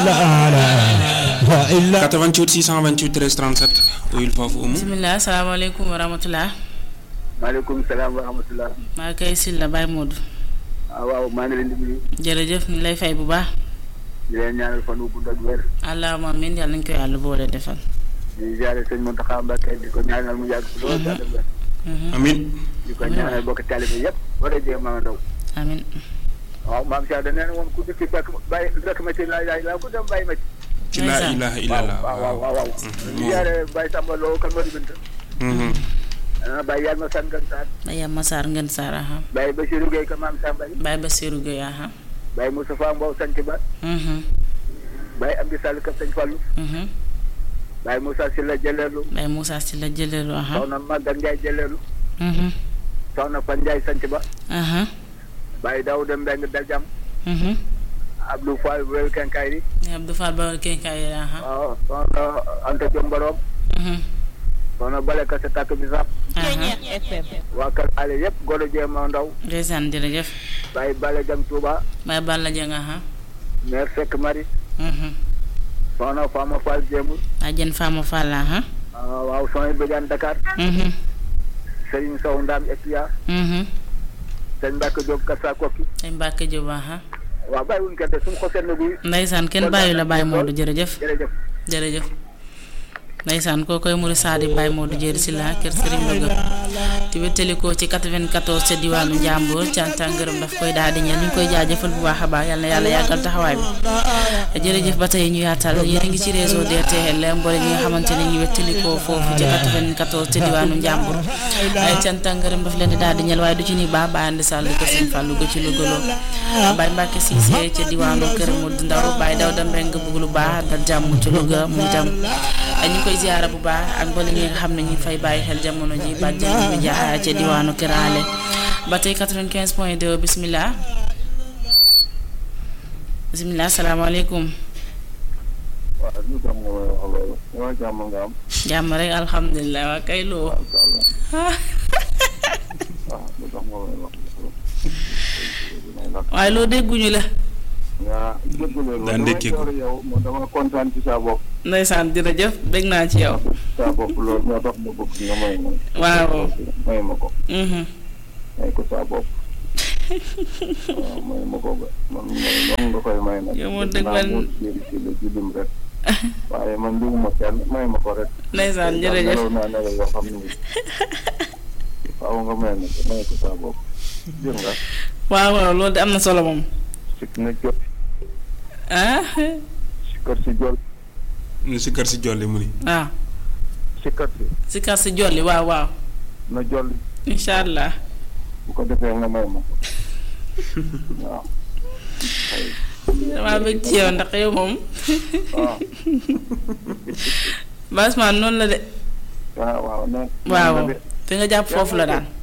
88 628 13 37 uyul foofu umu bisimilah salaamaaleykum wa rahmatulah. maaleykum salaam wa rahmatulah. maa kay Sylla Baye Modou. ah waaw maa ngi leen di nuyu. jërëjëf ñu lay fay bu baax. di leen ñaanal fan wu gudd ak wér. allahumma amiin yàlla nañu ko yàlla boole defal. di ziare sëñ Mountakha Mbacké di ko ñaanal mu yàgg si loolu daal ak wér. amin di ko ñaanal bokk taalibe yëpp. war a jéem maa ndaw. amiin. waaw maam Cheikh da nee na moom ku dëkk fekk bàyyi fekk ma ci laa laa ku dem bàyyi ma ci. ci laa ilaha illallah waaw waaw waaw waaw. di ziare Baye Samba Lo kan moo di bint. ah Baye Yalma Sane Ngane Sarr. Baye Massar Ngën Sarr aha. Baye Bassirou Gueye ka maam Samba yi. Baye Bassirou Gueye aha. Baye Moustapha Mbow sant ba. Baye Amdi Sall ka sëñ Fallou. Baye Moussa Sylla Jëleelu. Baye Moussa Sylla Jëleelu aha. soxna Maguette Ndiaye Jëleelu. soxna Fan Ndiaye sant ba. aha. Baye Daouda Mbeng Daljam. Abdou Fall Wél Kenkayri. Abdou Fall Bawal Kenkayri aha. waaw soxna Anta Diom Borom. soxna Bale ka sa tàkk bi sax. waa kër ale yëpp golo jéema ndaw. ndeysaan jërëjëf. Baye Bale Jam Touba. Baye Balla Jeng aha. mère Seck Marie. soxna Fama Fall Jéemul. Ajen Fama Fall aha. waaw soxna Badiane Dakar. Serigne Sow Ndam Etia. sëñ Mbacke Diop Kassa Kokki. sëñ Mbacke Diop aha. waaw bàyyiwuñ kenn de suñu xosee na buy. ndeysaan kenn bàyyi la Baye Modou jërëjëf. jërëjëf. jërëjëf. ndeysaan koo koy muri saadi Baye Modou Dieri Sylla kër Serigne Louga di wéttalikoo ci 94 ca diwaanu Njàmbur canta ngërëm daf koy daal di ñeel ñu ngi koy jaajëfal bu baax a baax yal na yàlla yàggal taxawaay bi jërëjëf ba tey ñu yaatal yéen a ngi ci réseau DTL mboole ñi nga xamante ne ñu wéttalikoo foofu ci 94 ca diwaanu Njàmbur ay canta ngërëm daf leen di daal di ñeel waaye du ci ni baax Baye Andi Sall kër Serigne Fallou ga ci Louga loo Baye Mbacke Cissé ca diwaanu kër Modou Ndaw Baye Dawda Mbeng bëgg lu baax dal jàmm ci Louga mu itam ñu koy ziara bu baax ak mboole ñi nga xam ne ñu fay bàyyi xel jamono ji bàjjen bi jaaxaa ca diwaanu Kiraale ba tey 95 point 2 bisimilah bisimilah salaamaaleykum. waaw ñu jàmm nga may wax loolu ñoo jàmm nga am. jàmm rek alhamdulilah waa kay loo. waaw ñu jàmm nga may wax waaye loo dégguñu la. waaw déggulee daa ndékki ko yow dama kontaan ci sa bopp. ndeysaan jërëjëf bég naa ci yow. sa bopp loolu moo tax ma bëgg nga may ma. waaw. may ma ko. may ko sa bopp. waaw may ma ko ba man moom nga koy may nag. yow moo dëgg man ci la ci lim rek. waaye man liwuma kenn may ma ko rek. ndeysaan jërëjëf nelaw naa nelaw yoo xam ne waaw nga may ma ko may ko sa bopp. jër nga. waaw waaw loolu de am na solo moom. sikk na jot. ah. sikkar si jol. ñu si kër si jolli mu ni waaw. sikkar si. si kar si jolli waaw waaw. na jolli. incha allah. bu ko defee nga may ma ko. waaw. damaa bëgg ci yow ndax yow moom. waaw. Basman noonu la de. waaw waaw non. waaw fi nga jàpp foofu la daal.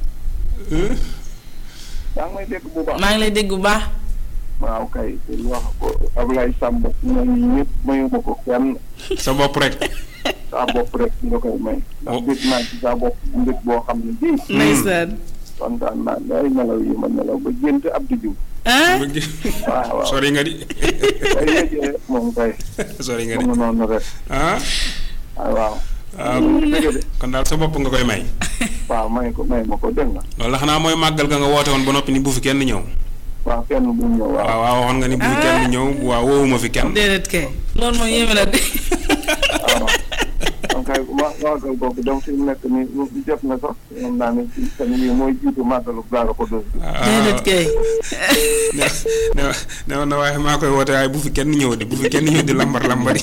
yaa ngi may dégg bu baax. maa ngi lay dégg bu baax. waaw kay wax ko Ablaye Samb ñoom ñëpp mayu ma ko kenn sa bopp rek saa bopp rek nga koy may. ndax dégg naa ci saa bopp mbir boo xam ne bii. ndeysaan. kontaan naa ne ay nelaw yi ma nelaw ba gént Abdou Diouf. ah. waaw waaw sori nga di kay yéegee moom kay. sori nga di mu noonu rek. ah waaw waaw. waaw kon daal sa bopp nga koy may waaw may ko may ma ko dégg nga. loolu la xanaa mooy màggal ga nga woote woon ba noppi ni bu fi kenn ñëw waaw kenn bu ñëw waaw. waaw waaw waxoon nga ni bu fi kenn ñëw waaw woowuma fi kenn déedéet kay. loolu moom yéeme na de. waaw donc kay ma màggal boobu donc fi mu nekk nii mu jot na sax moom naa ne ci seen yi mooy jiitu màggalu Daara Xudoos bi. déedéet kay. ne ne ne woon na waaye maa koy woote waaye bu fi kenn ñëw di bu fi kenn ñëw di lambar lambari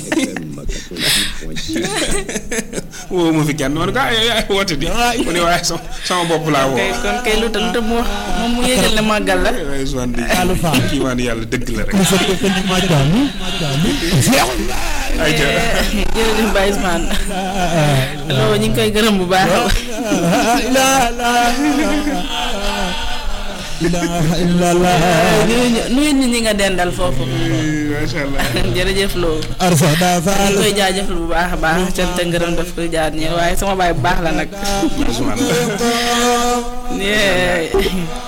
woowuma fi kenn man gaa yaay woote di mu ne waaye sama sama bopp laa woo kay kon kay lu tax lu tax mu wax moom mu yéegal ne màggal la. waaye Ousmane di kii maan yàlla dëgg la rek ay ja jërëjëf Baye Ousmane. loolu ñu ngi koy gërëm bu baax. nuyu nuyu nit ñi nga dendal foofu. macha allah jërëjëf Lo. ñu koy jaajëfal bu baax a baax cant ngërëm daf koy jaar ñi waaye sama baay bu baax la nag. Ousmane yee.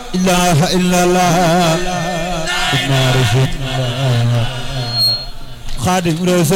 ilaha illallah Khadim Rose